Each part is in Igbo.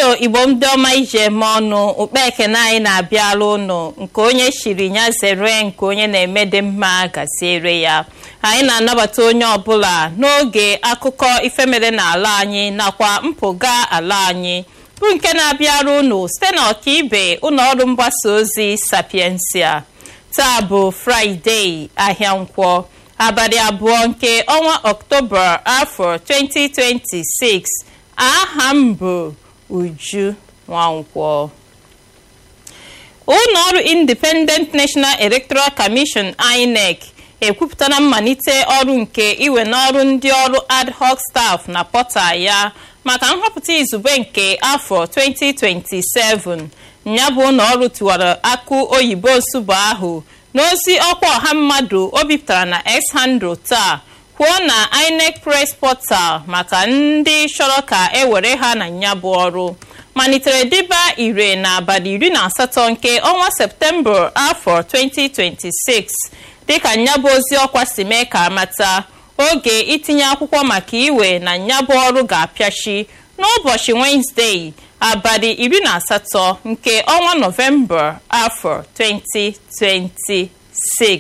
o igbo ndị ọma iji eme ọnụ ukpe ekene anyị na-abịala ụnụ nke onye shiri ya zere nke onye na-eme dị mma gaziere ya anyị na-anabata onye ọbụla n'oge akụkọ ifemere n'ala anyị nakwa mpụga ala anyị bụ nke na-abịara ụnụ site na ọkaibe ụlọ ọrụ mgbasa ozi sapiensia taa bụ fraịde ahịa nkwọ abalị abụọ nke ọnwa ọktoba afọ 2026 aha m bụ uju nwankwọ ụlọ ọrụ independent national electoral commission inec ekwupụtara mmalite ọrụ nke iwe n'ọrụ ndị ọrụ ad hoc staff na pọta ya maka nhọpụta izugbe nke afọ 2027 ya bụ ụlọ ọrụ tiwara akụ oyibo nsụbụ ahụ n'ozi ọkwa ọha mmadụ o bipụtara na x-handle taa kwuo na inec press portal maka ndị chọrọ ka e were ha na ya bụ ọrụ malitere dịba ire n'abalị iri na asatọ nke ọnwa septemba afọ 2026 dịka nyabụ ozi ọkwa si mee ka amata oge itinye akwụkwọ maka iwe na nyabụ ọrụ ga-apịachi n'ụbọchị wenezdee abalị iri na asatọ nke ọnwa nọvemba afọ 2026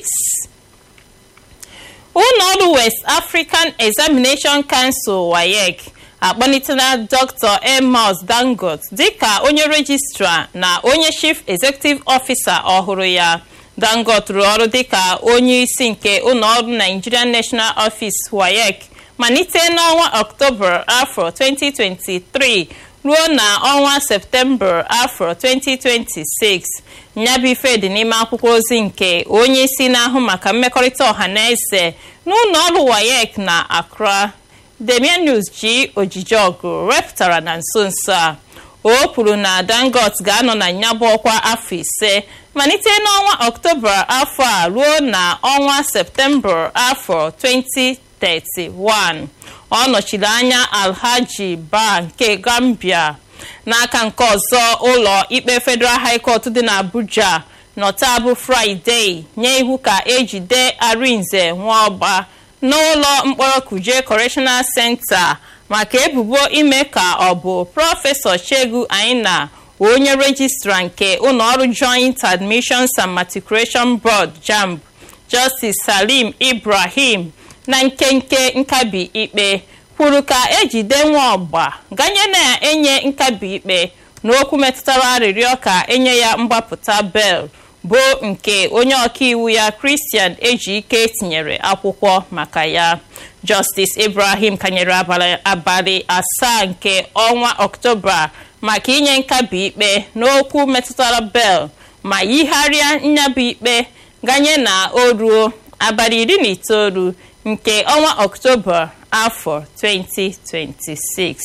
ụlọọrụ west african examination council wayek akpọlitela dr amos dangot dịka onye rejistra na onye chief executive officer ọhụrụ ya dangot rụrụ ọrụ dịka onye isi nke ụlọọrụ nigerian national office wayek malite n'ọnwa ọktoba afọ 2023 ruo na ọnwa septemba afọ 2026 nyabụ ife dị n'ime akwụkwọ ozi nke onye isi na-ahụ maka mmekọrịta ọha na eze n'ụlọ ọrụ wayek na accra demianus g ojijiọgụ wepụtara na nso nso a o kwuru na dangot ga-anọ na nyabụ ọkwa afọ ise malite n'ọnwa ọktoba afọ a ruo na ọnwa septemba afọ 2031 ọ nọchiri anya alhaji ba nke gambia n'aka nke ọzọ ụlọ ikpe federal high court dị n'abuja nọta bụ fraịde nye iwu ka ejide arinze nwaọgba n'ụlọ mkpọrọ kuje correctional center maka ebubo ime ka ọ bụ prọfesọ chegu aina onye rejistra nke ụlọọrụ joint admissions and matriculation board jamb justice salim ibrahim na nkenke nkabi ikpe kwuru ka ejide nwa ọgba ganye na-enye nkabi ikpe n'okwu metụtara arịrịọ ka enye ya mgbapụta bel bụ nke onye ọkaiwu ya kristian ejike tinyere akwụkwọ maka ya justice ibrahim kanyere abalị asaa nke ọnwa ọktoba maka inye nkabi ikpe n'okwu metụtara bel ma yigharịa nyabụ ikpe ganye na o ruo abalị iri na itoolu nke ọnwa ọktoba afọ 2026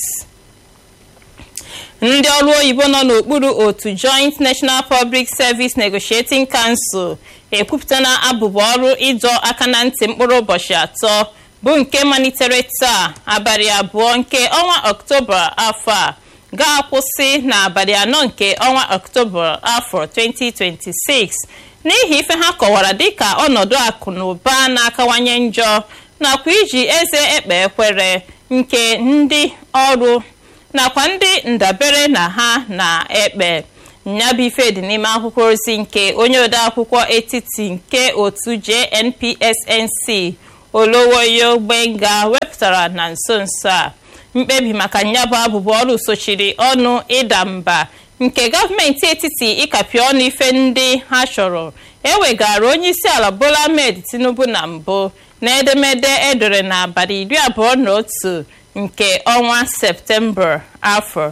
ndị ọrụ oyibo nọ n'okpuru otu joint national public service negotiating council ekwupụtana abụba ọrụ ịdọ aka na ntị mkpụrụ ụbọchị atọ bụ nke malitere taa abalị abụọ nke ọnwa ọktoba afọ a ga-akwụsị n'abalị anọ nke ọnwa ọktoba afọ 2026 n'ihi ife ha kọwara dịka ọnọdụ akụ na ụba na-akawanye njọ nakwa iji eze ekpe ekwere nke ndị ọrụ nakwa ndị ndabere na ha na-ekpe nyabụ ife dị n'ime akwụkwọ ozi nke onye odeakwụkwọ etiti nke otu jnpsnc olowoyo gbenga wepụtara na nso nso a mkpebi maka nyabụ abụbụ ọrụ sochiri ọnụ ịda mba nke gọọmenti etiti ịkapị ọnụ ife ndị ha chọrọ ewegara onye isi ala bola ahmed tinubu na mbụ na edemede edere n'abalị iri abụọ na otu nke ọnwa septemba afọ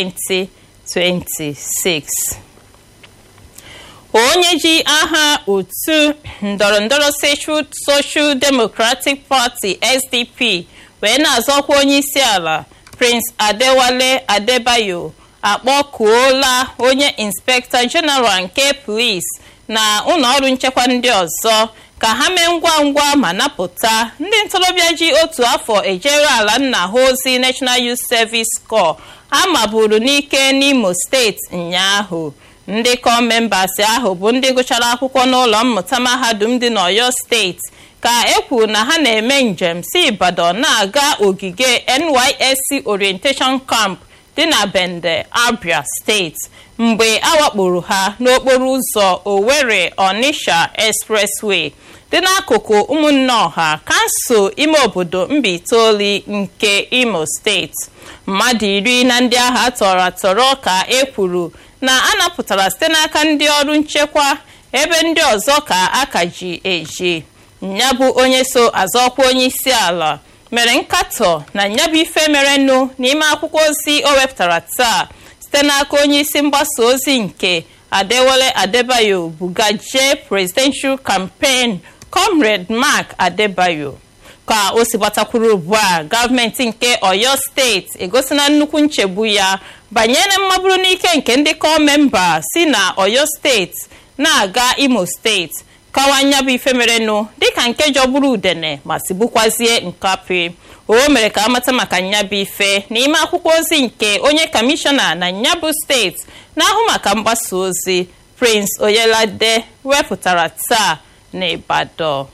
2026 onye ji aha otu ndọrọndọrọ social democratic party sdp wee na-azọkwa onye isi ala prince adewale adebayo akpọkuola onye inspektọ jeneral nke polis na ụlọọrụ nchekwa ndị ọzọ ka ha mee ngwa ngwa ma napụta ndị ntorobịa ji otu afọ ejere ala nna ha ozi national youth service corps a maburu n'ike n'imo steeti ụnyaahụ ndị kọ membas ahụ bụ ndị gụchara akwụkwọ n'ụlọ mmụta mahadum dị n'oyo steeti ka e kwuru na ha na-eme njem si ibadan na-aga ogige nysc orientation camp dị na bende abia steeti mgbe awakporo ha n'okporo ụzọ owerri onisha expressway dị n'akụkụ ụmụnne ọha kansụl ime obodo mbaitooli nke imo steeti mmadụ iri na ndị agha tọrọ atọrọ ka e kwuru na a napụtara site n'aka ndị ọrụ nchekwa ebe ndị ọzọ ka aka ji eji nyabụ onye so azọkwa onye isi ala mere nkatọ na nyabụ ife merenụ n'ime akwụkwọ ozi o wepụtara taa site n'aka onye isi mgbasa ozi nke adewole adebayo bugaje presidential campaign comrade mark adebayo ka o si gbatakwuru ugbu a gọọmenti nke oyo steeti egosina nnukwu nchegbu ya banyere mmaburu n'ike nke ndị kọmemba si na oyo steeti na-aga imo steeti kawanya bụ ife merenụ dịka nke jọgburu udene ma sigbukwazie nkapi o mere ka amata maka nyabụ ife n'ime akwụkwọ ozi nke onye kamishọna na nyabụ steeti na-ahụ maka mgbasa ozi prince oyelade wepụtara taa n'Ibadan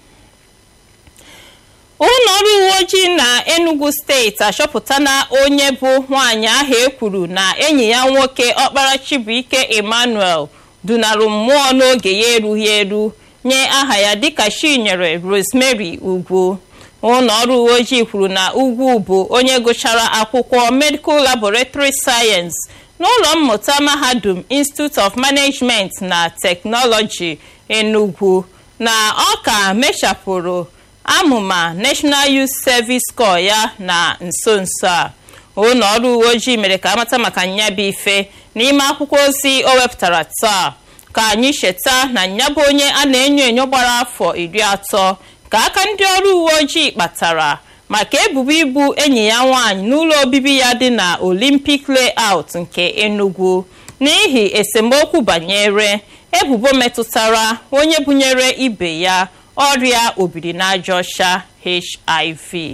ụlọ ọrụ uwe ojii na enugu steeti achọpụtala onye bụ nwaanyị ahụ ekwuru na enyi ya nwoke ọkpara chibuike emmanuel dunarụ mmụọ n'oge ya erughị eru nye aha ya dịka chinyere rosemary ugwu ụlọ ọrụ uwe ojii kwuru na ugwu bụ onye gụchara akwụkwọ medical laboratory science n'ụlọ mmụta mahadum institute of management na technology enugu na ọ ka mechapụrụ amụma national youth service corps ya na nso nso a ụlọ ọrụ uwe ojii mere ka amata maka nyabụ ife n'ime akwụkwọ ozi o wepụtara taa ka anyị cheta na nyabụ onye a na-enyo enyo gbara afọ iri atọ ka aka ndị ọrụ uwe ojii kpatara maka ebubo ibu enyi ya nwaanyị n'ụlọ obibi ya dị na olympic layout nke enugu n'ihi esemokwu banyere ebubo metụtara onye bunyere ibe ya ọrịa obirinaajaọcha hiv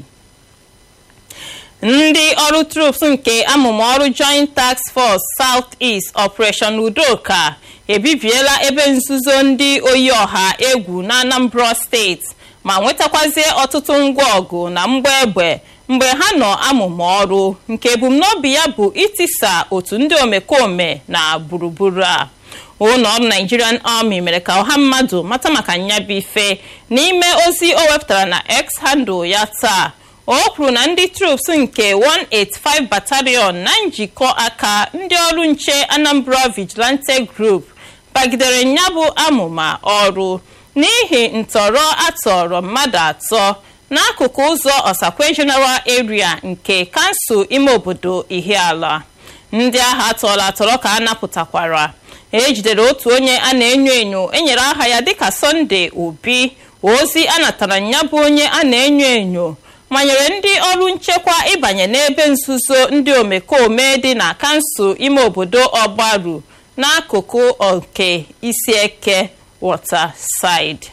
ndị ọrụ troops nke amụma ọrụ joint task force south east operation udoka ebibiela ebe nzuzo ndị oyi ọha egwu na anambra steeti ma nwetakwazie ọtụtụ ngwa ọgụ na mgba egbe mgbe ha nọ amụma ọrụ nke ebumnobi ya bụ itisa otu ndị omekome na gburugburu a ụlọ ọrụ nigerian army mere ka ọha mmadụ mata maka nyabụ ife n'ime ozi o wepụtara na x handle ya taa o kwuru na ndị troops nke 185 battalion na njikọ aka ndị ọrụ nche anambra vigilante group bagidere nyabụ amụma ọrụ n'ihi ntọrọ atọrọ mmadụ atọ n'akụkụ ụzọ osakwe general area nke kansụl ime obodo ihiala ndị agha atọrọ atọrọ ka a napụtakwara ejidere otu onye a na-enyo enyo enyere aha ya dịka sọnde obi ozi a natara ya bụ onye a na-enyo enyo manyere ndị ọrụ nchekwa ịbanye n'ebe nzuzo ndị omekome dị na kansụl ime obodo ọgbaru n'akụkụ nke isi eke waterside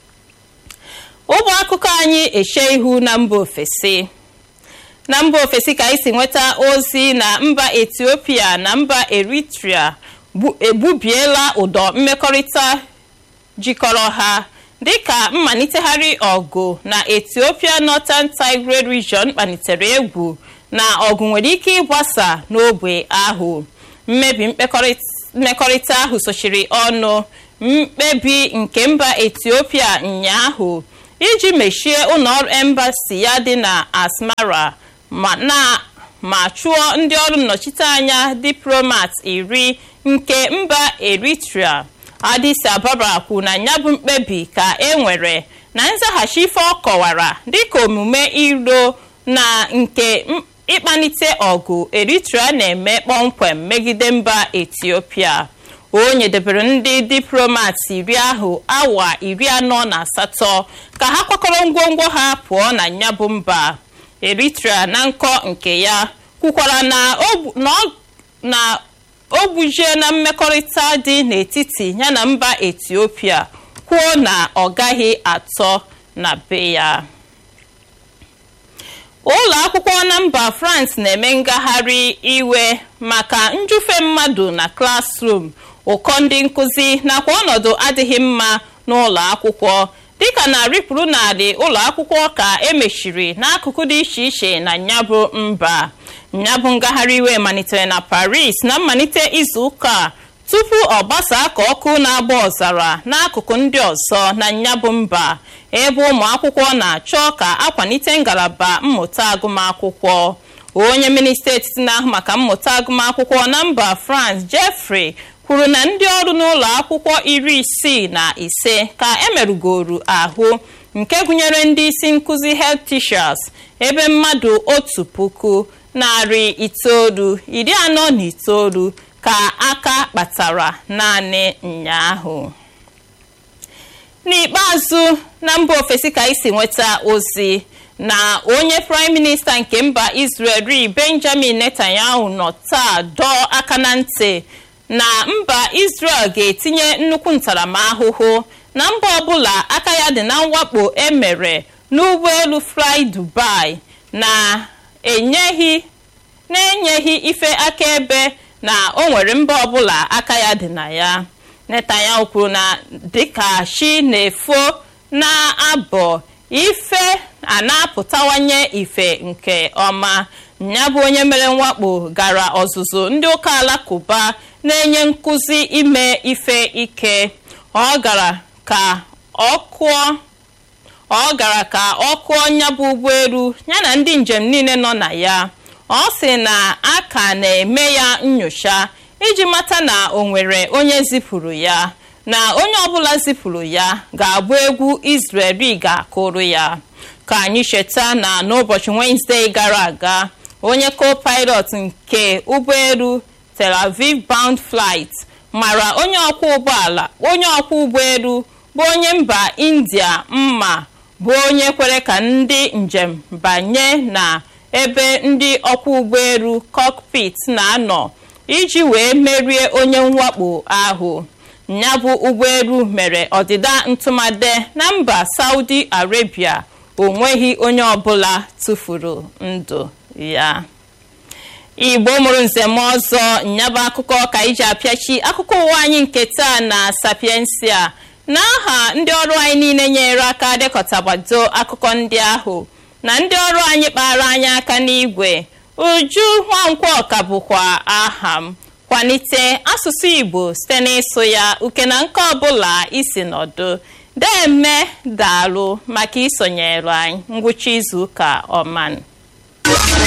ụmụ akụkọ anyị eche ihu na mba ofesi na mba ofesi ka anyị si nweta ozi na mba etiopia na mba eritrea egbubiela ụdọ mmekọrịta jikọrọ ha dịka mmalitegharị ọgụ na ethiopia northern tigray region kpalitere egwu na ọgụ nwere ike ịgbasa n'ogbe ahụ mmebi mmekọrịta ahụ sochiri ọnụ mkpebi nke mba ethiopia ụnyaahụ iji mechie ụlọọrụ embasi ya dị na asmara ma na ma chụọ ndị ọrụ nnọchiteanya diplomat iri nke mba eritrea adis ababa kwu na ya bụ mkpebi ka e nwere na nzaghachi ife ọ kọwara dịka omume iro na nke ịkpanite ọgụ eritrea na-eme kpọmkwem megide mba etiopia o nyedebere ndị diplomat iri ahụ awa iri anọ na asatọ ka ha kwakọrọ ngwongwo ha pụọ na nyabụ mba eritrea na nkọ nke ya kwukwara na o gbujie na mmekọrịta dị n'etiti ya na mba etiopia kwuo na ọ gaghị atọ na be ya ụlọ akwụkwọ na mba france na-eme ngagharị iwe maka njufe mmadụ na klasrum ụkọ ndị nkụzi nakwa ọnọdụ adịghị mma n'ụlọ akwụkwọ dịka na ripụrụ narị ụlọ akwụkwọ ka emechiri n'akụkụ dị iche iche na nyabụ mba ya bụ ngagharị iwe malitere na paris na mmalite izu ụka a tupu ọ gbasaa ka ọkụ na-agba ọzara n'akụkụ ndị ọzọ na nyabụ mba ebe ụmụ akwụkwọ na-achọ ka akwalite ngalaba mmụta agụmakwụkwọ onye minista etiti na-ahụ maka mmụta agụmakwụkwọ na mba france jeffrey kwuru na ndị ọrụ n'ụlọ akwụkwọ iri isii na ise ka emerụgoru ahụ nke gụnyere ndị isi nkụzi health teachers ebe mmadụ otu puku narị itoolu iri anọ na itoolu ka aka kpatara naanị ụnyaahụ n'ikpeazụ na mba ofesi ka isi nweta ozi na onye praịm minista nke mba israel benjamin netanyahu nọ taa dọọ aka na ntị na mba israel ga-etinye nnukwu ntaramahụhụ na mba ọbụla aka ya dị na mwakpo emere n'ụgbọelu fly dubai na-enyeghị na-enyeghị ife akaebe na o nwere mba ọbụla aka ya dị na ya netanyahu kwuru na dịka shi na-efo na-abọ ife a na-apụtawanye ife nke ọma ya bụ onye mere mwakpo gara ọzụzụ ndị ụka alakụba na-enye nkụzi ime ife ike ọ gara ka ọ kụọ ọ gara ka ọ kụọ nyabụ ụgbọelu ya na ndị njem niile nọ na ya ọ sị na a ka na-eme ya nyocha iji mata na o nwere onye zipụrụ ya na onye ọbụla zipụrụ ya ga-abụ egwu Israeli ga-akụrụ ya ka anyị cheta na n'ụbọchị Wenezdee gara aga onye co-pilot nke ụgbọelu Tel Aviv bound flight mara onye ọkwọ ụgbọala onye ọkwọ ụgbọelu bụ onye mba India mma bụ onye kwere ka ndị njem banye na ebe ndị ọkwọ ụgbọelu cockpit na-anọ iji wee merie onye mwakpo ahụ ya bụ ụgbọelu mere ọdịda ntụmade na mba Saudi Arabia o nweghị onye ọbụla tụfuru ndụ ya igbo mụrụ nzem ọzọ nyaba akụkọ ka iji apịachi akụkọ ụwa anyị nke taa na sapiensia n'aha ndị ọrụ anyị niile nyere aka dekọtabado akụkọ ndị ahụ na ndị ọrụ anyị kpara anyị aka n'igwe uju nwankwọ ka bụkwa aha m kwalite asụsụ igbo site n'ịsụ ya uke na nke ọbụla isi nọdụ deme daalụ maka isonyere anyị ngwụcha izu ụka ọman